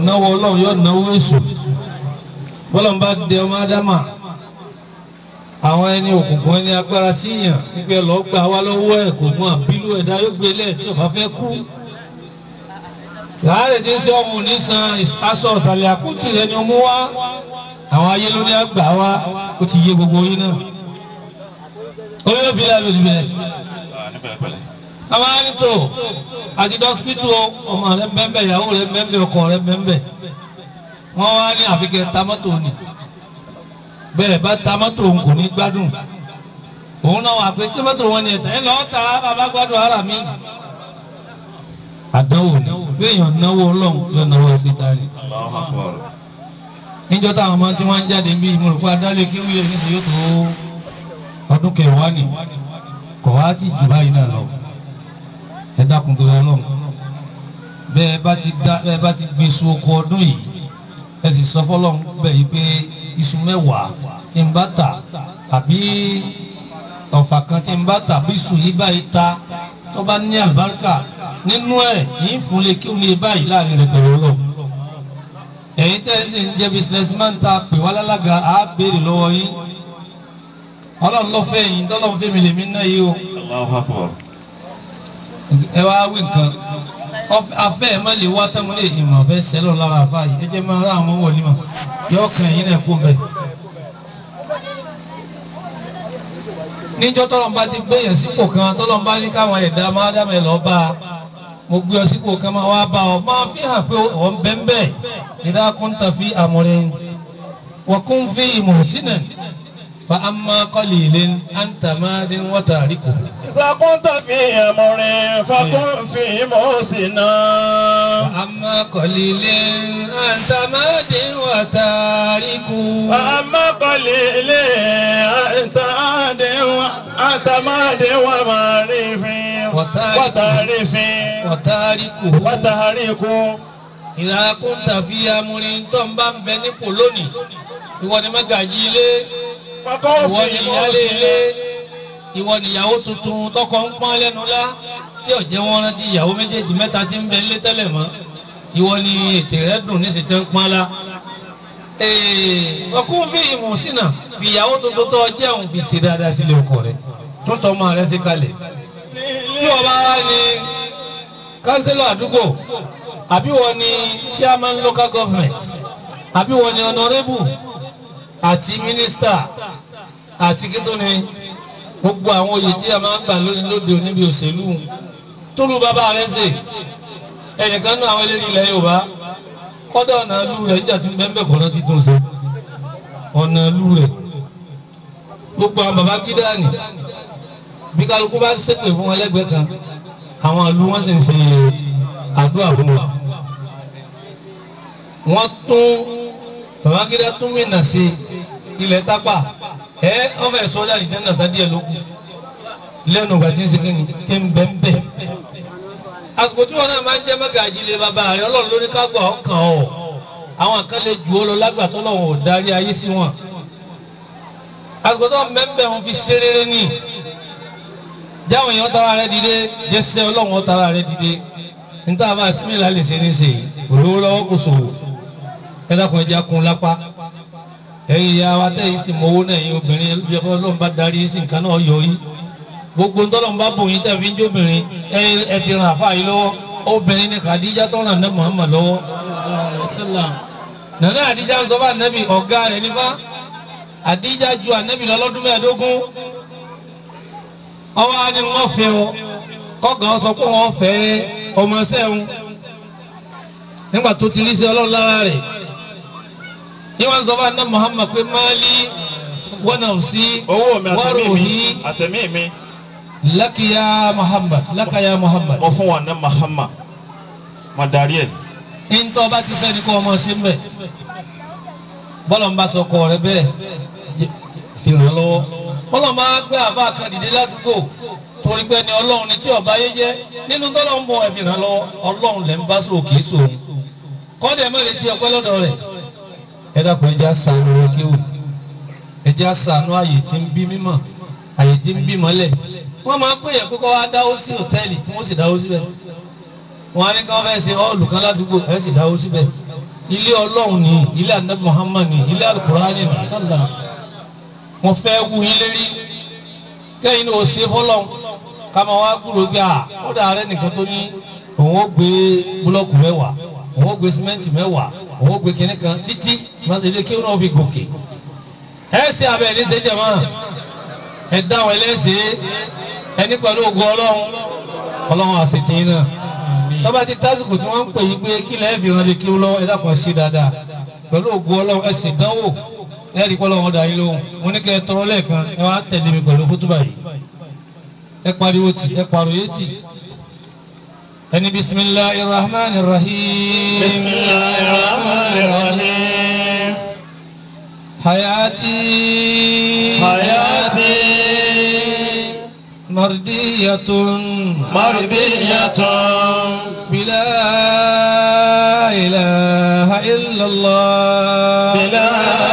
náwó ọlọ́run yóò náwó èṣù bọ́lọ́n bá dẹ ọmọ ádámà àwọn ẹni òkùnkùn ẹni agbára síyàn wípé lọ́ọ́ gbà wá lọ́wọ́ ẹ̀ kò mú àbílú ẹ̀dá yóò gbé lẹ̀ tí ọba fẹ́ kú. láàárẹ̀ tí ń ṣe ọmọ onísan aṣọ ọ̀sàlẹ̀ àkútì rẹ̀ ni ó mú wá àwọn ayé ló ní àgbà wá ó ti yé gbogbo yín náà. orí ló fi lábẹ́ òdìbẹ̀ ní pẹ̀lẹ́pẹ̀lẹ́. àwọn arìntò àti dọ́sítù ọmọ rẹ bẹ́ẹ̀ ìyàwó rẹ bẹ́ẹ̀ ọkọ rẹ bẹ́ẹ̀ wọ́n wá ní àfikẹ́ tamọ́tò ni bẹ́ẹ̀ bá tamọ́tò òun kò ní gbádùn òun náà wà pé sẹ́mọ́tò wọn ni ẹ̀tàn ẹ̀ lọ́ọ́ ta bàbá gbádùn ara mi. àdánwò ni béèyàn náwó ọlọ́run yóò náwó ẹsẹ̀ ta ni. Allahu Akbar. níjọ́ táwọn ọmọ tí wọ́n ń jáde bí ìmọ̀lùkọ́ adálé kéwì ẹ̀ níṣẹ́ yóò tó ọdún kẹwàá ni kọ̀ wá sí jù báyìí náà lọ ẹ dákun tó lọ lọ́hùn bẹ́ẹ̀ bá ti dá bẹ́ẹ̀ bá ti gbin iṣu oko ọdún yìí ẹ sì sọ fọlọ́hún bẹ́ẹ̀ yìí pé iṣu mẹ́wàá tí ń bá tà àbí ọ̀fà kan tí ń bá tà bí iṣu yìí báyìí ta tó bá ní àlùbáríkà nínú ẹ̀ yìí fún lè kí wọ́n báyìí láàrin rẹ̀ pẹ̀lú ọlọ́run ẹ̀yin tẹ́ ẹ sì ń jẹ́ businessman ta pè wá lálága á béèrè lọ́wọ́ yín ọlọ́run ló fẹ́ yín tọ́lọ́run fẹ́ mi lèmi ná yìí o Allahu Akbar. ẹ wá wí nǹkan Ọf- afẹ́ ẹ̀ má lè wá tán mo lè ìmọ̀ fẹ́ sẹ́lọ̀ lára àfa yìí ẹ jẹ́ máa rá àwọn wọlé mọ̀ yọ kàn yín náà kó bẹ̀. níjọ́ tọ́lọ́n bá ti gbé yẹn sípò kan tọ́lọ́n bá ní káwọn ẹ̀dá máa dá mẹ́ lọ bá a mo gbé ọ sípò kan máa wá bá ọ máa fi hàn pé ọ̀ ń bẹ́ ń bẹ́ ìdá kúńtà fi àmọ̀rẹ́ wọ́n kún fi ìmọ̀ sínú fa amma qalilin anta madin wa tariku. إذا كنت في أمر فكن في موسنا فأما قليل أنت ماد وتارك وأما قليل أنت عاد أنت ماد ومعرف وتارك. وتعرف وتاركه وتحرك إذا كنت في أمر tó ń bá ń bẹ nípò lónìí ìwọ ni mẹ́gàjì ilé فكن ìwọ ni في ìyálé ilé موسنا ìwọ ni ìyàwó tuntun tọkọ ń pọ́n lẹ́nu lá tí ò jẹ́ wọ́n rántí ìyàwó méjèèjì mẹ́ta tí ń bẹ nílé tẹ́lẹ̀ mọ́ ìwọ ni ètè rẹ dùn ní ìsìtẹ́ ń pọ́n lá. ọkùn fi ìmọ̀ sínà fi ìyàwó tuntun tó jẹun fi ṣe dáadáa sílé ọkọ rẹ tó tọ́ ọmọ rẹ sí kalẹ̀. tí wọ́n bá wá ní kánsílọ̀ àdúgbò àbí wọ́n ní chairman local government àbí wọ́n ní honourable àti minister àti kí tó ní gbogbo àwọn oyè tí a máa ń gbà lónìí lóde òní bí òṣèlú tólu bàbá rẹ ṣe ẹnìkan náà àwọn eléyìí ilẹ̀ Yorùbá kọ́dà ọ̀nà ìlú rẹ̀ níjà tí bẹ́ẹ̀ bẹ́ẹ̀ kọ́nà ti dùn ṣe ọ̀nà ìlú rẹ̀ gbogbo àwọn bàbá kídàní bí kálukú bá ṣépè fún wọn lẹ́gbẹ̀ẹ́ kan àwọn ìlú wọn sì ń ṣe àdúrà fún wọn. wọ́n tún bàbá kídà tún mìíràn sí ilẹ̀ tápà ẹ ọmọ ẹ̀ sọ́dọ̀ àdìjẹ́ náà tá díẹ̀ lókun lẹ́nu ìgbà tí ń segin ní tí ń bẹ́ ń bẹ́. àsìkò tí wọn náà máa ń jẹ́ mẹ́gàjì lé bàbá rẹ̀ ọlọ́run lórí kágbà ọkàn ọ̀ àwọn kan lè jù ó lọ lágbàtọ́ lọ́wọ́ ò darí ayé sí wọn. àsìkò tó ń bẹ́ ń bẹ́ wọn fi ṣe rere ní. jáwọn èèyàn tara rẹ̀ dìde jẹ́sẹ̀ ọlọ́run tara rẹ̀ dìde níta bá símìlà lè ṣe ní ṣe olówó lọ́wọ́ kò sòwò ẹ dákun ẹja kun lápá ẹ̀yin ìyá wa tẹ̀yìn sì mọ owó náà ẹ̀yin obìnrin ẹlẹ́bíyẹ fún ọlọ́run bá darí sí nǹkan náà yọ yín gbogbo ntọ́lọ́run bá bòyìn tẹ̀ fi ń jóbìnrin ẹ ẹ fi ràn àfáà yìí lọ́wọ́ obìnrin ni Khadija tó ràn ní Muhammad lọ́wọ́ nàdá Àdíjà ń sọ fún ànábì ọ̀gá rẹ̀ nífà Àdíjà ju ànábì lọ lọ́dún mẹ́ẹ̀ẹ́dógún ọwọ́ á ní wọ́n fẹ́ ọ kọ́gàn sọ pé wọ́n fẹ́ ọmọ sẹ́hun nígbà tó ti rí sí ọlọ́run lára rẹ̀ níwọ̀n sọ fún àná Muhammad pé máàlí wọ́n náà sí owó mi àtẹ̀mí mi wọ́rọ̀hí àtẹ̀mí mi lákìyà Muhammad lákàyà Muhammad. mo fún wọn ní Muhammad mo darí ẹ̀. ntọ́ bá ti fẹ́ ni kó ọmọ sí mbẹ́ bọ́lọ̀ ń bá sọ kọ́ rẹ bẹ́ẹ̀ jẹ́- sì ràn lọ́wọ́ bọ́lọ̀ máa gbé àbá àkàdìdé ládùúgbò torí pé ni ọlọ́run ni tí ọba yé jẹ́ nínú tọ́lọ̀ ń bọ̀ ẹ̀fì ràn lọ́wọ́ ọlọ́run lẹ́ ń bá sọ kìí sọ kọ́dẹ̀ má lè ti ọpẹ́ lọ́dọ̀ rẹ̀ ẹ dàpọ̀ ẹja sànù rẹ kí o ẹja sànù àyè tí ń bí mímọ̀ àyè tí ń bí mọ́lẹ̀ wọ́n máa ń pè yẹn pé kọ́ wá dáwó sí hòtẹ́ẹ̀lì tí wọ́n sì dáwó síbẹ̀ wọ́n á ní kí wọ́n fẹ́ ṣe ọ́ọ̀lù kan ládùúgbò ẹ̀ sì dáwó síbẹ̀ ilé ọlọ́run ni ilé anabi muhammad ni ilé alukurani ni sálà mo fẹ́ wú yín lérí kẹ́yìn ní o ṣe fọlọ́n ká máa wá gbúrò gbé à ó dà rẹ nìkan tó ní òun ó gbé búlọ́ọ̀kù mẹ́wàá òun ó gbé símẹ́ǹtì mẹ́wàá òun ó gbé kinní kan títí ilé kí wọ́n fi gòkè ẹ ṣe abẹ́ ní ṣe jẹ̀mọ́ ẹ dáhùn ẹlẹ́sẹ̀ ẹni pẹ̀lú ògùn ọlọ́run ọlọ́run àṣetì náà tọ́ba ti tásìkò tí wọ́n ń pè yín pé kí lẹ́ẹ̀ fi ránlé kí ó lọ́wọ́ ẹ dákun ṣe dáadáa pẹ̀lú ògùn ọlọ́run ẹ sì dánwò ẹ rí pọ́ lọ́wọ́ dà yín lóhùn mo ní kẹ́ ẹ tọrọ lẹ́ẹ̀kan ẹ wá tẹ̀lé mi pẹ̀lú kútúbà yìí ẹ pariwo tì ẹ pariwo yé tì ẹni bisimilahi rahman rahim bisimilahi rahman rahim hayati hayati mardiyatun mardiyatun بلا إله إلا الله بلا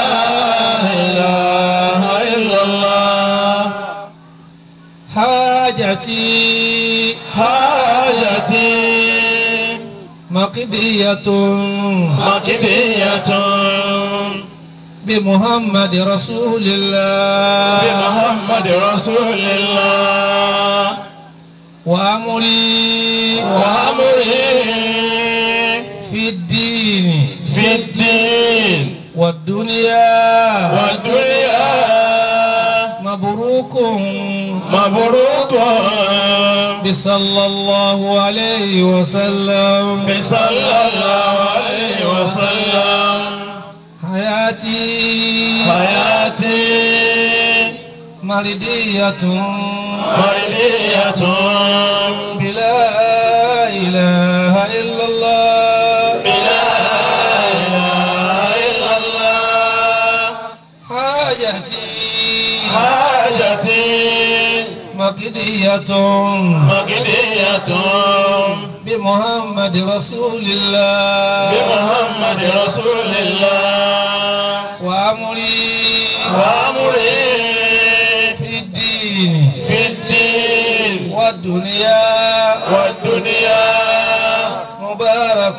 إله إلا الله حاجتي حاجتي مقضية مقضية بمحمد رسول الله بمحمد رسول الله وأمري وأمري في الدين في الدين والدنيا والدنيا مبروك مبروك بصلى الله عليه وسلم بصلى الله عليه وسلم حياتي حياتي مردية مرضية بلا إله إلا الله بلا إله إلا الله حاجتي حاجتي مقضية مقضية بمحمد رسول الله بمحمد رسول الله وأمري وأمري في الدين في الدين والدنيا والدنيا مبارك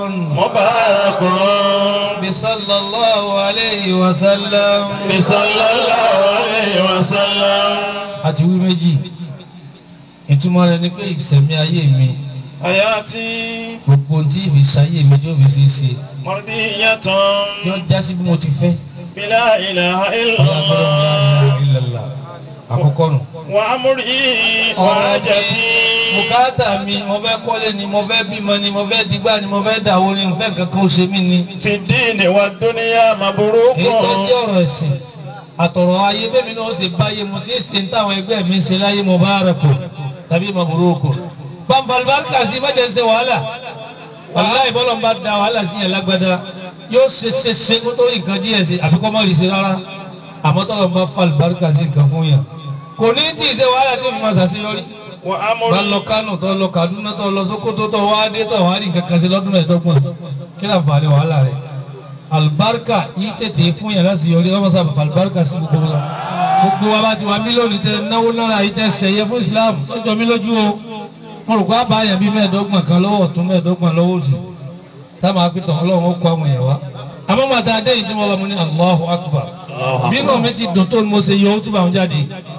مبارك بصلى الله عليه وسلم بصلى الله عليه وسلم àti wí méjì ìtumọ̀ rẹ̀ ni pé ìsẹ̀mí ayé mi حياتي gbogbo ohun tí ìfi ṣayé mi tí ó fi ṣe é ṣe مرضية yóò já sí bí mo ti fẹ́ بلا إله إلا ọlọ́gbọ́dọ̀ la ilaha الله illallah àkọ́kọ́ nù. وأمري ọ̀rọ̀ mi وحاجتي bùkátà mi mo fẹ́ kọ́lé ni mo fẹ́ bímọ ni mo fẹ́ digbá ni mo fẹ́ dàwó ni mo fẹ́ nǹkan kan ó ṣe mí ni. في الدين والدنيا مبروك èyí tó jẹ́ ọ̀rọ̀ ẹ̀sìn àtọ̀rọ̀ ayé bẹ́mi náà ó sì báyé mo ti ṣe ń táwọn ẹgbẹ́ mi ń ṣe láyé mo bá rẹ̀ kù tàbí mabruku. pàǹfàlùbáríkà sí mẹ́jẹ̀ ń ṣe wàhálà wàhálà ìbọ́lọ̀ ń bá da wàhálà sí yẹn lágbádá yóò ṣe ṣe ṣe kó tó rí nǹkan díẹ̀ ṣe àbí kọ́ mọ́ rí ṣe rárá àmọ́ tọ́lọ̀ ń bá falùbáríkà sí nǹkan fún yẹn kò ní tí ì ṣe wàhálà tí mo máa ṣàṣeyọrí bá وأمري lọ Kánò tó lọ Kaduna tó lọ Sókótó tó wá dé tó wá rí nǹkan kan ṣe lọ́dún mẹ́ẹ̀ẹ́dọ́gbọ̀n kí ló fà á ní wàhálà rẹ̀ alibarika yìí tètè fún yàrá sí yọrí ọmọ sábà alibarika sí gbogbo wa gbogbo wa bá ti wá mílíọ̀nù tẹ náwó náírà yìí tẹ sẹ̀yẹ fún Islam tó jọ mí lójú o mo rò pé àbáyà bíi mẹ́ẹ̀ẹ́dọ́gbọ̀n kan lọ́wọ́ ọ̀tún mẹ́ẹ̀ẹ́dọ́gbọ̀n lọ́wọ́ òsì táwọn akitọ̀ ọlọ́run ó kó àwọn èèyàn wá àmọ́ màtá adé yìí tí mo lọ mo ní Allahu Akbar bínú mi ti dùn tó ni mo ṣe yọ ó túbọ̀ àwọn jáde